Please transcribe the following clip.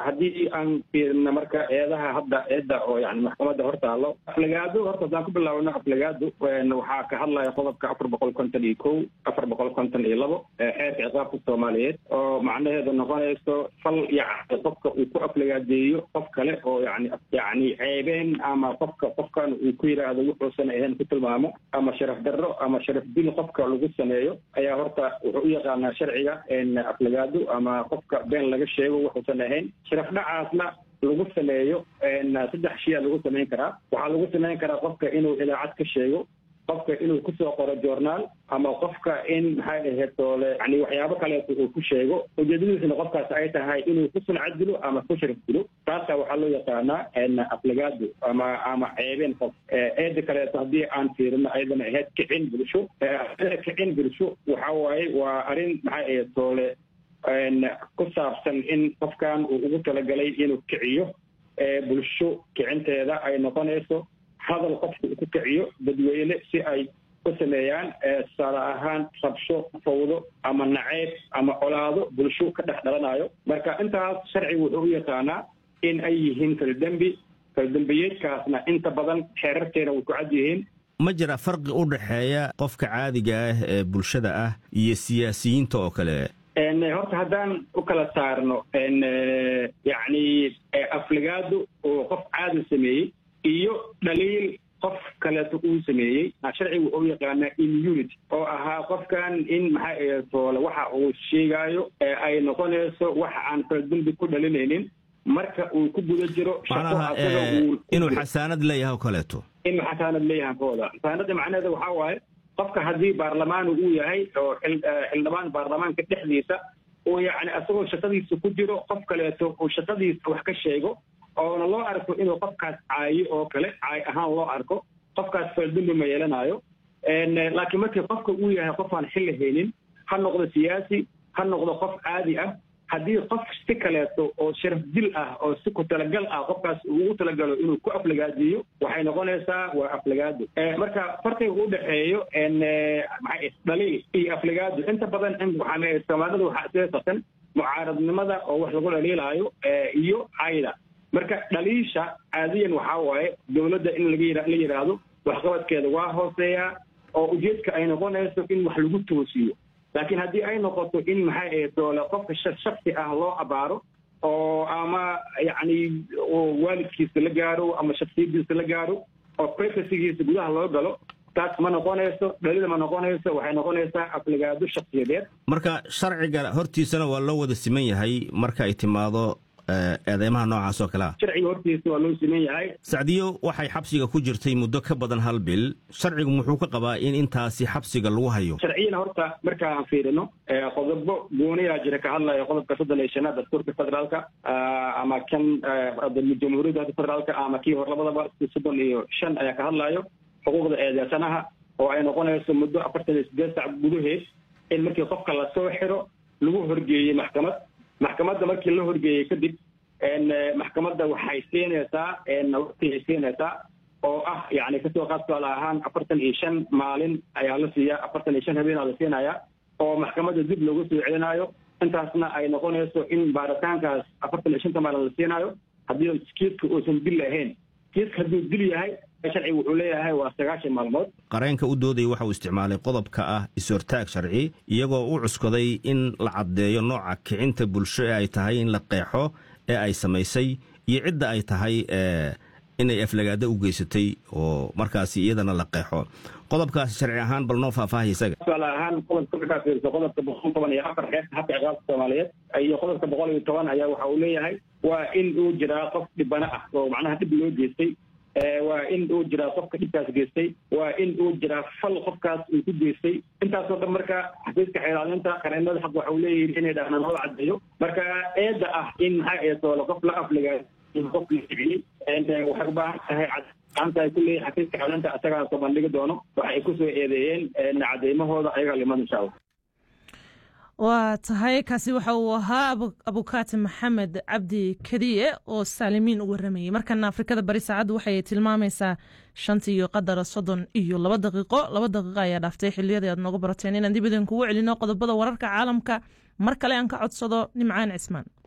haddii aan fiirino marka eedaha hadda eedda oo yani maxkamadda hortaalo aflagaado horta haddaan ku bilaabno aflagaado waxaa ka hadlaya qodobka afar boqol konton iyo kow afar boqol konton iyo labo xeerka ciqaabka soomaaliyeed oo macnaheedu noqonayso fal yani qofka uu ku aflagaadeeyo qof kale oo yani yani ceebeen ama qofka qofkan uu ku yidhaahdo wuxuusan ahayn ku tilmaamo ama sharaf darro ama sharaf dil qofka lagu sameeyo ayaa horta wuxuu u yaqaanaa sharciga aflagaado ama qofka been laga sheego wuxuusan ahayn sharaf dhacaasna lagu sameeyo saddex shiyaa lagu samayn karaa waxaa lagu samayn karaa qofka inuu idaacad ka sheego qofka inuu kusoo qoro journaal ama qofka in maxay ahayd toole yani waxyaabo kaleeto uu ku sheego ujeedadiisna qofkaas ay tahay inuu ku suncad dilo ama ku sharaf dilo taasa waxaa loo yaqaanaa aflagaado ama ama ceebeen qof eeda kaleeto haddii aan fiirino ayadana ahayd kicin bulsho kicin bulsho waxa waaye waa arrin maxay ahayd toole ku saabsan in qofkan uu ugu talagalay inuu kiciyo bulsho kicinteeda ay noqonayso hadal qofka uu ku kiciyo dadweyne si ay u sameeyaan tusaale ahaan rabsho fawdo ama naceyb ama colaado bulsho ka dhex dhalanayo marka intaas sharcigu wuxuu u yaqaanaa in ay yihiin faldembi faldembiyeedkaasna inta badan xeerarteena way ku cad yihiin ma jira farqi u dhexeeya qofka caadiga ah ee bulshada ah iyo siyaasiyiinta oo kale horta haddaan u kala saarno yacni aflagaado oo qof caadi sameeyey iyo dhaliil qof kaleeto uu sameeyey sharcigu wuxuu yaqaanaa immunity oo ahaa qofkan in maxaa toole waxa uu sheegaayo ay noqonayso waxa aan faldembi ku dhalinaynin marka uu ku guda jiro macnaha inuu xasaanad leeyahay oo kaleeto inuu xasaanad leeyahay kooda xasaanada macnaheeda waxaa waaye qofka haddii baarlamaanu uu yahay oo xildhibaan baarlamaanka dhexdiisa uu yacni asagoo shaqadiisa ku jiro qof kaleeto uu shaqadiisa wax ka sheego oona loo arko inuu qofkaas caayo oo kale caay ahaan loo arko qofkaas faldembi ma yeelanayo laakiin markii qofka uu yahay qof aan xilli haynin ha noqdo siyaasi ha noqdo qof caadi ah haddii qof si kaleeto oo sharaf dil ah oo si ku talagal ah qofkaas uu ugu talagalo inuu ku aflagaadiyo waxay noqonaysaa waa aflagaado marka farqiga u dhexeeyo dhaliil iyo aflagaado inta badan waxaa soomaalida waxaa seesatan mucaaradnimada oo wax lagu dhaliilaayo iyo cayda marka dhaliisha caadiyan waxaa waaye dowladda in laga la yidhaahdo waxqabadkeeda waa hooseeyaa oo ujeedka ay noqonayso in wax lagu toosiyo laakiin haddii ay noqoto in maxay ahayd doole qofka shaksi ah loo abaaro oo ama yacni waalidkiisa la gaaro ama shaksiyadiisa la gaaro oo privacygiisa gudaha loo galo taas ma noqonayso dhalida ma noqonayso waxay noqonaysaa aflagaado shaksiyadeed marka sharciga hortiisana waa loo wada siman yahay marka ay timaado eedeymaha noocaas oo kale ah sharciga hortiisa waa loo siman yahay sacdiyo waxay xabsiga ku jirtay muddo ka badan hal bil sharcigu muxuu ka qabaa in intaasi xabsiga lagu hayo sharciyana horta marka aan fiirino qodobo gooniyaa jira ka hadlaya qodobka soddon iyo shanaad dastuurka federaalka ama kan jamhuuriyadda federaalka ama kii hor labadaba soddon iyo shan ayaa ka hadlayo xuquuqda eedeysanaha oo ay noqonayso muddo afartan iyo sideed sac gudaheed in markii qofka lasoo xiro lagu horgeeyey maxkamad maxkamadda markii la horgeeyey kadib maxkamadda waxay siinaysaa waqtigay siinaysaa oo ah yani kasoo qaad tusaale ahaan afartan iyo shan maalin ayaa la siiyaa afartan iyo shan habeenaa la siinayaa oo maxkamadda dib loogu soo celinayo intaasna ay noqonayso in baaritaankaas afartan iyo shanta maalin la siinaayo haddii kiiska uusan dil ahayn kiiska hadduu dil yahay sharciga wuxuu leeyahay waa sagaashan maalmood qareenka u doodaya waxa uu isticmaalay qodobka ah is-hortaag sharci iyagoo u cuskaday in la caddeeyo nooca kicinta bulsho ee ay tahay in la qeexo ee ay samaysay iyo cidda ay tahay inay aflagaado u geysatay oo markaasi iyadana la qeexo qodobkaasi sharci ahaan bal noo faahfaahay isaga tusaale ahaan qodobka markaa fiiriso qodobka boqol toban iyo afar xeerka habka ciqaabka soomaaliyeed iyo qodobka boqol iyo toban ayaa waxa uu leeyahay waa in uu jiraa qof dhibana ah oo macnaha dhib loo geystay waa in uu jiraa qofka dhibkaas geystay waa in uu jiraa fal qofkaas uu ku geystay intaasoo dhan marka xafiiska xeelaalinta qareenada xaq waxa uu leeyihin inay dhahnaan loo caddeeyo marka eedda ah in maxaa eedoole qof la afliga qof la kiciyey waxay u baahan tahay gacanta ay ku leeyihin xafiiska xeelaalinta isagaa soo bandhigi doono waxay kusoo eedeeyeen cadeymahooda ayagaa liman insha allah waa tahay kaasi waxa uu ahaa abukaati maxamed cabdi kadiye oo saalimiin u waramayey markana afrikada bari saacaddu waxay tilmaamaysaa shantii iyo qadara soddon iyo laba daqiiqo laba daqiiqo ayaa dhaaftay xiliyadii aad nooga barateen inaan dib idinkugu celino qodobada wararka caalamka mar kale aan ka codsado nimcaan cismaan